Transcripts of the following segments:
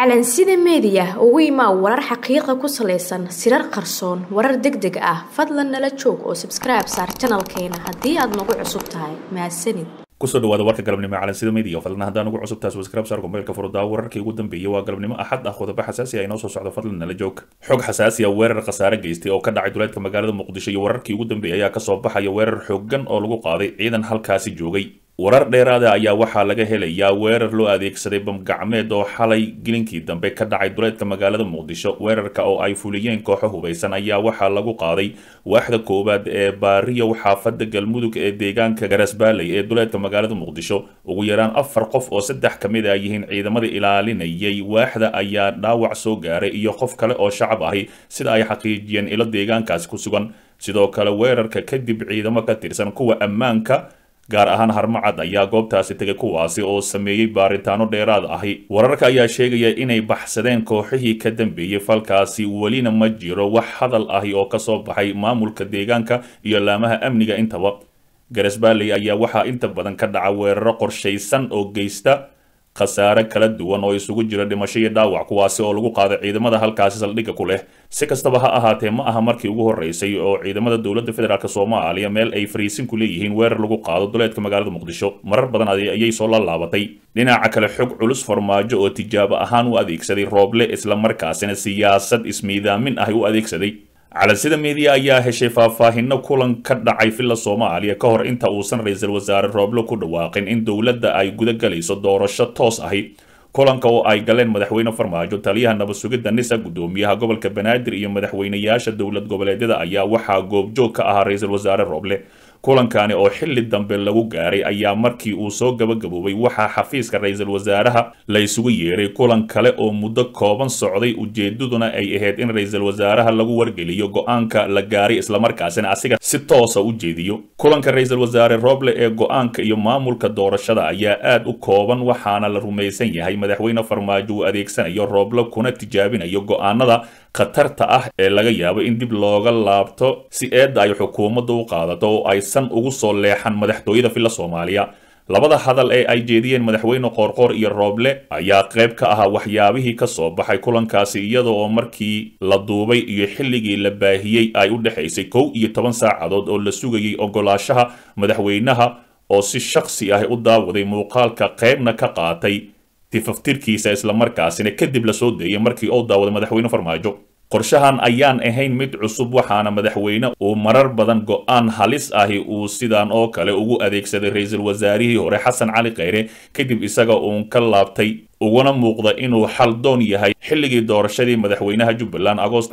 calansida meediya ugu imaa warar xaqiiqa ku salaysan sirar qarsoon warar deg deg ah fadlan nala joog oo sabskribe saar janalkeena haddii aad nagu cusub tahay mahadsanid kusoo dhawaada warka galabnimo ee calansida media fadlan haddaan ugu cusub tahay subscribe saar mobaylka furdaa wararkii ugu dambeeyay waa galabnimo axad ah qodobo xasaasi ah inoo soo socdo fadlan nala joog xog xasaasi ah weerar khasaare geystay oo ka dhacay duleedka magaalada muqdisho iyo wararkii ugu dambeeyay ayaa kasoo baxaya weerar xooggan oo lagu qaaday ciidan halkaasi joogay warar dheeraada ayaa waxaa laga helayaa weerar loo adeegsaday bamgacmeed oo xalay gilinkii dambe ka dhacay duleedka magaalada muqdisho weerarka oo ay fuliyeen kooxo hubaysan ayaa waxaa lagu qaaday waaxda koowaad ee baariyow xaafada galmudug ee deegaanka garasbaaley ee duleedka magaalada muqdisho ugu yaraan afar qof oo saddex ka mid a yihiin ciidamada ilaalinayay waaxda ayaa dhaawac soo gaaray iyo qof kale oo shacab ahi sida ay xaqiijiyeen ilo deegaankaasi ku sugan sidoo kale weerarka kadib ciidamo ka tirsan kuwa ammaanka gaar ahaan harmacad ayaa goobtaasi tegay kuwaasi oo sameeyey baaritaano dheeraad ahi wararka ayaa sheegaya inay baxsadeen kooxihii ka dambeeyey falkaasi welina ma jiro wax hadal ahi oo kasoo baxay maamulka deegaanka iyo laamaha amniga intaba garasbaaley ayaa waxaa inta badan ka dhaca weeraro qorshaysan oo geysta khasaare kala duwan oo isugu jira dhimasho iyo dhaawac kuwaasi oo lagu qaaday ciidamada halkaasi saldhigga ku leh si kastaba ha ahaatee ma aha markii ugu horreysay oo ciidamada dowladda federaalk soomaaliya meel ay fariisin ku leeyihiin weerar lagu qaado duleedka magaalada muqdisho marar badan ayay soo laalaabatay dhinaca kale xog culus farmaajo oo tijaabo ahaan u adeegsaday rooble islamarkaasina siyaasad ismiidaamin ah u adeegsaday calansida meediya ayaa heshay faahfaahino kulan ka dhacay villa soomaaliya ka hor inta uusan ra-iisul wasaare rooble ku dhawaaqin in dowladda ay guda galayso doorasho toos ahi kulanka oo ay galeen madaxweyne farmaajo taliyaha nabad sugidda nisa guddoomiyaha gobolka banaadir iyo madaxweynayaasha dowlad goboleedyada ayaa waxaa goobjoog ka ahaa ra-iisul wasaare rooble kulankani oo xilli dambe lagu gaaray ayaa markii uu soo gabagaboobay waxaa xafiiska ra-iisul wasaaraha la isugu yeeray kulan kale oo muddo kooban socday ujeedaduna ay ahayd in ra-iisul wasaaraha lagu wargeliyo go-aanka la gaaray islamarkaasina asiga si toosa u jeediyo kulanka ra-iisul wasaare rooble ee go-aanka iyo maamulka doorashada ayaa aad u kooban waxaana la rumaysan yahay madaxweyne farmaajo uu adeegsanayo rooble kuna tijaabinayo go-aanada khatarta ah ee laga yaabo in dib looga laabto si eedda ay xukuumadda u qaadato oo aysan ugu soo leexan madaxtooyada villa soomaaliya labada hadal ee ay jeediyeen madaxweyne qoorqoor iyo rooble ayaa qayb ka ahaa waxyaabihii ka soo baxay kulankaasi iyada oo markii la duubay iyo xilligii la baahiyey ay u dhexaysay kow iyo toban saacadood oo la sugayay ogolaashaha madaxweynaha oo si shakhsi ah u daawaday muuqaalka qaybna ka qaatay tifaftirkiisa islamarkaasina kadib la soo deeyay markii uu daawaday madaxweyne farmaajo qorshahan ayaan ahayn mid cusub waxaana madaxweyne uu marar badan go-aan halis ahi uu sidan oo kale ugu adeegsaday ra-iisul wasaarihii hore xasan cali kheyre kadib isaga uun ka laabtay uguna muuqda inuu xal doon yahay xilligii doorashadii madaxweynaha jubbaland agoosta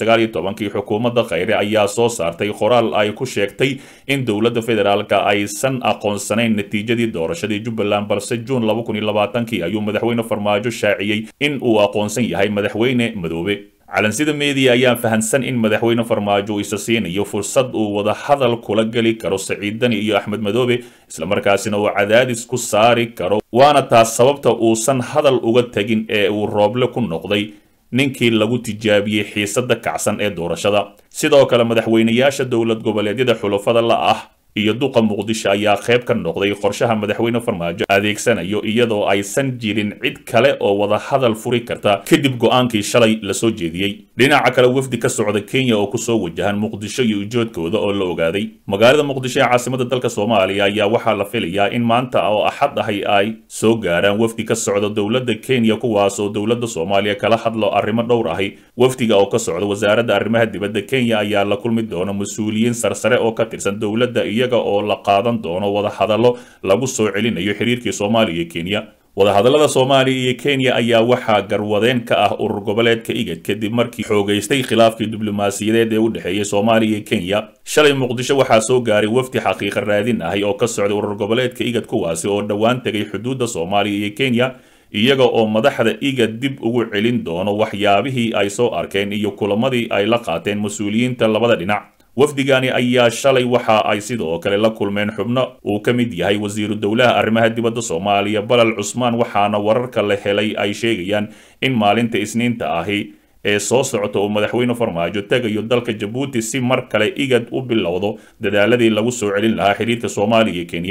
kii xukuumadda kheyre ayaa soo saartay qoraal ay ku sheegtay in dowladda federaalka aysan aqoonsanayn natiijadii doorashadii jubbaland balse juun kii ayuu madaxweyne farmaajo shaaciyey in uu aqoonsan yahay madaxweyne madoobe calansida meediya ayaa fahansan in madaxweyne farmaajo uu isa siinayo fursad uu wada hadal kula geli karo saciid dani iyo axmed madoobe islamarkaasina uu cadaadis ku saari karo waana taas sababta uusan hadal uga tegin ee uu rooble ku noqday ninkii lagu tijaabiyey xiisadda kacsan ee doorashada sidoo kale madaxweynayaasha dowlad goboleedyada xulafada la ah iyo duqa muqdisho ayaa qayb ka noqday qorshaha madaxweyne farmaajo adeegsanayo iyadoo aysan jirin cid kale oo wada hadal furi karta kadib go-aankii shalay lasoo jeediyey dhinaca kale wafdi ka socda kenya oo kusoo wajahan muqdisho iyo ujoodkooda oo la ogaaday magaalada muqdisho ee caasimada dalka soomaaliya ayaa waxaa la filayaa in maanta oo axad ahi ay soo gaaraan wafdi ka socda dowladda kenya kuwaas oo dowladda soomaaliya kala hadlo arrimo dhowr ahi wafdiga oo ka socda wasaaradda arrimaha dibadda kenya ayaa la kulmi doona mas-uuliyiin sarsare oo ka tirsan dowladda iyo oo la qaadan doono wadahadallo lagu soo celinayo xiriirkii soomaaliya iyo kenya wadahadallada soomaaliya iyo kenya ayaa waxaa garwadeen ka ah urur goboleedka igad kadib markii xoogaystay khilaafkii diblomaasiyadeed ee u dhexeeyey soomaaliya iyo kenya shalay muqdisho waxaa soo gaaray wafdi xaqiiqa raadin ahi oo ka socday urur goboleedka igad kuwaasi oo dhowaan tegay xuduudda soomaaliya iyo kenya iyaga oo madaxda igad dib ugu celin doono waxyaabihii ay soo arkeen iyo kulamadii ay la qaateen mas-uuliyiinta labada dhinac wafdigani ayaa shalay waxa ay sidoo kale la kulmeen xubno uu ka mid yahay wasiiru dowlaha arrimaha dibadda soomaaliya balal cusmaan waxaana wararka la helay ay sheegayaan in maalinta isniinta ahi ee soo socota uu madaxweyne farmaajo tegayo dalka jabuuti si mar kale igad u bilowdo dadaaladii lagu soo celin lahaa xiriirka soomaaliya iyo kenya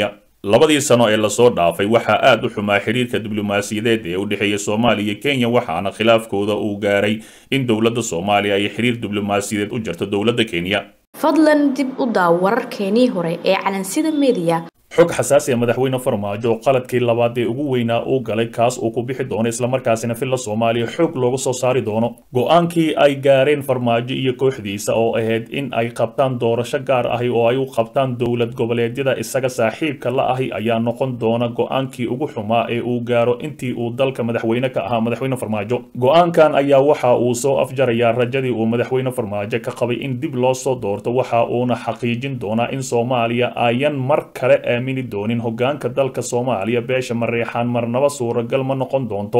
labadii sano ee lasoo dhaafay waxaa aad u xumaa xiriirka diblomaasiyadeed ee u dhexeeya soomaaliya iyo kenya waxaana khilaafkooda uu gaaray in dowladda soomaaliya ay xiriir diblomaasiyadeed u jarto dowladda kenya fadlan dib u daaw wararkeenii hore ee calansida mediya xog xasaasi a madaxweyne farmaajo oo qaladkii labaad ee ugu weynaa uu galay kaas uu ku bixi doono islamarkaasina filla soomaaliya xoog looga soo saari doono go-aankii ay gaareen farmaajo iyo kooxdiisa oo ahayd in ay qabtaan doorasho gaar ahi oo ay u qabtaan dowlad goboleedyada isaga saaxiibka la ahi ayaa noqon doona go-aankii ugu xumaa ee uu gaaro intii uu dalka madaxweyne ka ahaa madaxweyne farmaajo go-aankan ayaa waxa uu soo afjarayaa rajadii uu madaxweyne farmaajo ka qabay in dib loo soo doorto waxa uuna xaqiijin doonaa in soomaaliya ayan mar kale aamini doonin hogaanka dalka soomaaliya beesha mareexaan marnaba suuragal ma noqon doonto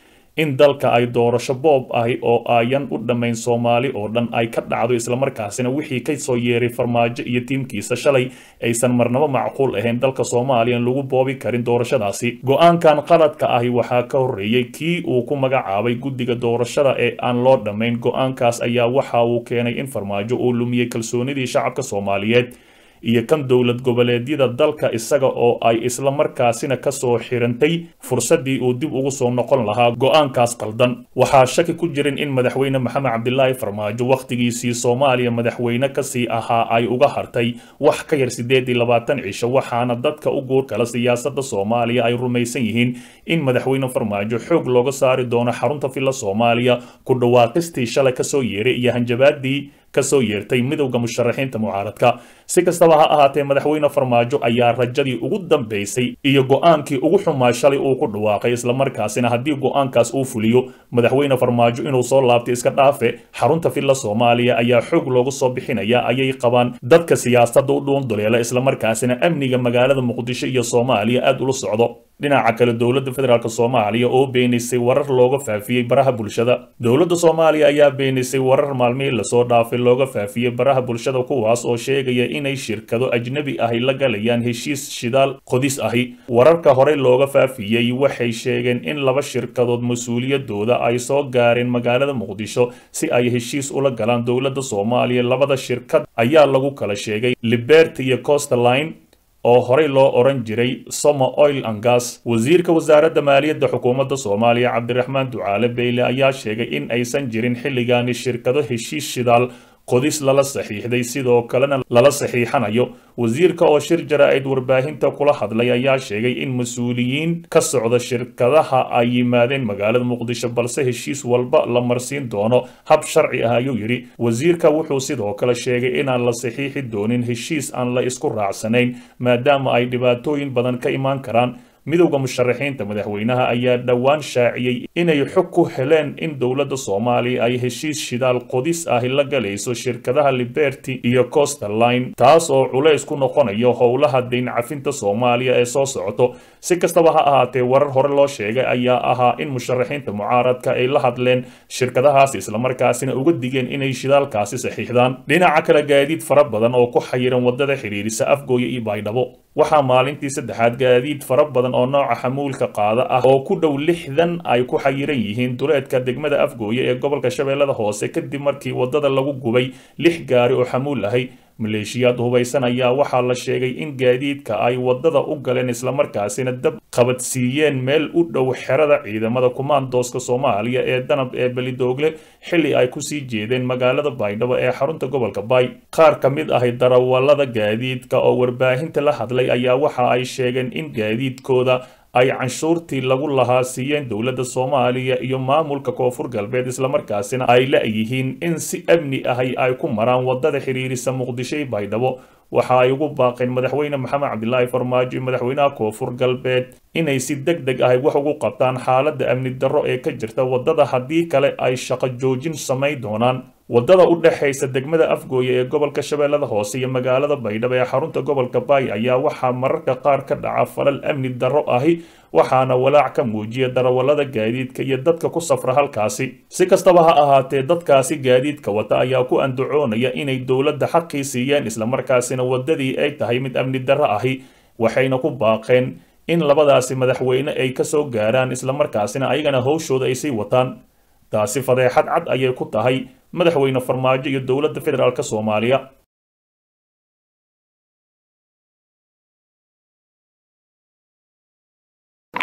in dalka ay doorasho boob ahi oo ayan u dhammayn soomaali oo dhan ay ka dhacdo islamarkaasina wixii ka soo yeeray farmaajo iyo tiimkiisa shalay aysan marnaba macquul ahayn dalka soomaaliya in lagu boobi karin doorashadaasi go-aankan qaladka ahi waxaa ka horreeyey kii uu ku magacaabay guddiga doorashada ee aan loo dhammayn go-aankaas ayaa waxa uu keenay in farmaajo uu lumiyey kalsoonidii shacabka soomaaliyeed iyo kan dowlad goboleedyada dalka isaga oo ay isla markaasina kasoo xirantay fursaddii uu dib ugu soo noqon lahaa go-aankaas qaldan waxaa shaki ku jirin in madaxweyne maxamed cabdilaahi farmaajo wakhtigiisii soomaaliya madaxweyne kasii ahaa ay uga hartay wax ka yar siddeed iyo labaatan cisho waxaana dadka u guur kala siyaasadda soomaaliya ay rumaysan yihiin in madaxweyne farmaajo xoog looga saari doono xarunta villa soomaaliya ku dhawaaqistii shalay kasoo yeeray iyo hanjabaadii kasoo yeertay midowda musharaxiinta mucaaradka si kastaba ha ahaatee madaxweyne farmaajo ayaa rajadii ugu dambaysay iyo go-aankii ugu xumaa shalay uu ku dhawaaqay islamarkaasina haddii go-aankaas uu fuliyo madaxweyne farmaajo inuu soo laabtay iska dhaafe xarunta villa soomaaliya ayaa xoog loogu soo bixinaya ayay qabaan dadka siyaasadda u dhuunduleela islamarkaasina amniga magaalada muqdisho iyo soomaaliya aad ula socdo dhinaca kale dowladda federaalk soomaaliya oo beenisay warar looga faafiyey baraha bulshada dowladda soomaaliya ayaa beenisay warar maalmihii lasoo dhaafay looga faafiyey baraha bulshada kuwaas oo sheegaya inay shirkado ajnebi ahi la galayaan heshiis shidaal qodis ahi wararka horey looga faafiyey waxay sheegeen in laba shirkadood mas-uuliyadooda ay soo gaareen magaalada muqdisho si ay heshiis ula galaan dowladda soomaaliya labada shirkad ayaa lagu kala sheegay liberty iyo costerline oo horey loo oran jiray somo oil and gas wasiirka wasaaradda maaliyadda xukuumadda soomaaliya cabdiraxmaan ducaale beyle ayaa sheegay in aysan jirin xilligaani shirkado heshiis shidaal qodis lala saxiixday sidoo kalena lala saxiixanayo wasiirka oo shir jara-id warbaahinta kula hadlay ayaa sheegay in mas-uuliyiin ka socda shirkadaha ay yimaadeen magaalada muqdisho balse heshiis walba la marsiin doono hab sharci ah ayuu yidhi wasiirka wuxuu sidoo kale sheegay inaan la saxiixi doonin heshiis aan la isku raacsanayn maadaama ay dhibaatooyin badan ka imaan karaan midowda musharaxiinta madaxweynaha ayaa dhowaan shaaciyey inay xog ku heleen in dowladda soomaaliya ay heshiis shidaal qodis ahi la galayso shirkadaha liberty iyo costerline taas oo culays ku noqonayo howlaha dayn cafinta soomaaliya ee soo socoto si kastaba ha ahaatee warar hore loo sheegay ayaa ahaa in musharaxiinta mucaaradka ay la hadleen shirkadahaas islamarkaasina uga digeen inay shidaalkaasi saxiixdaan dhinaca kale gaadiid fara badan oo ku xayiran wadada xidhiirisa afgooya iyo baydhabo waxaa maalintii saddexaad gaadiid fara badan oo nooca xamuulka qaada ah oo ku dhow lixdan ay ku xayiran yihiin duleedka degmada afgooye ee gobolka shabeellada hoose kadib markii wadada lagu gubay lix gaari oo xamuul ahay maleeshiyaad hubaysan ayaa waxaa la sheegay in gaadiidka ay wadada u galeen islamarkaasina dab qabadsiiyeen meel u dhow xerada ciidamada kumaandooska soomaaliya ee danab ee belidoogle xilli ay kusii jeedeen magaalada baydhabo ee xarunta gobolka baay qaar ka mid ahi darawallada gaadiidka oo warbaahinta la hadlay ayaa waxa ay sheegeen in gaadiidkooda ay canshuurtii lagu lahaa siiyeen dowladda soomaaliya iyo maamulka koonfur galbeed islamarkaasina ay la-yihiin in si amni ahi ay ku maraan wadada xiriirisa muqdisho iyo baydhabo waxa ay ugu baaqeen madaxweyne maxamed cabdilaahi farmaajo iyo madaxweynaha koonfur galbeed inay si deg deg ahi wax ugu qabtaan xaaladda amni darro ee ka jirta wadada haddii kale ay shaqo joojin samayn doonaan wadada u dhexaysa degmada afgooye ee gobolka shabeellada hoose iyo magaalada baydhabo ee xarunta gobolka baay ayaa waxaa mararka qaar ka dhaca falal amni darro ahi waxaana walaac ka muujiya darawallada gaadiidka iyo dadka ku safra halkaasi si kastaba ha ahaatee dadkaasi gaadiidka wata ayaa ku andacoonaya inay dowladda xaqii siiyeen islamarkaasina wadadii ay tahay mid amni darro ahi waxayna ku baaqeen in labadaasi madaxweyne ay ka soo gaaraan islamarkaasina ayagana howshooda ay sii wataan taasi fadeexad cad ayay ku tahay madaxweyne farmaajo iyo dowladda federaalk soomaaliya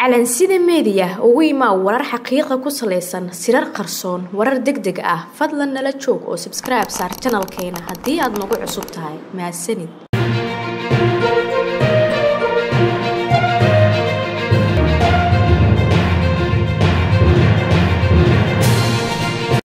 calansida meediya ugu imaa warar xaqiiqa ku salaysan sirar qarsoon warar deg deg ah fadlan nala joog oo sabskribe saar janalkeena haddii aad nagu cusub tahay mahadsanid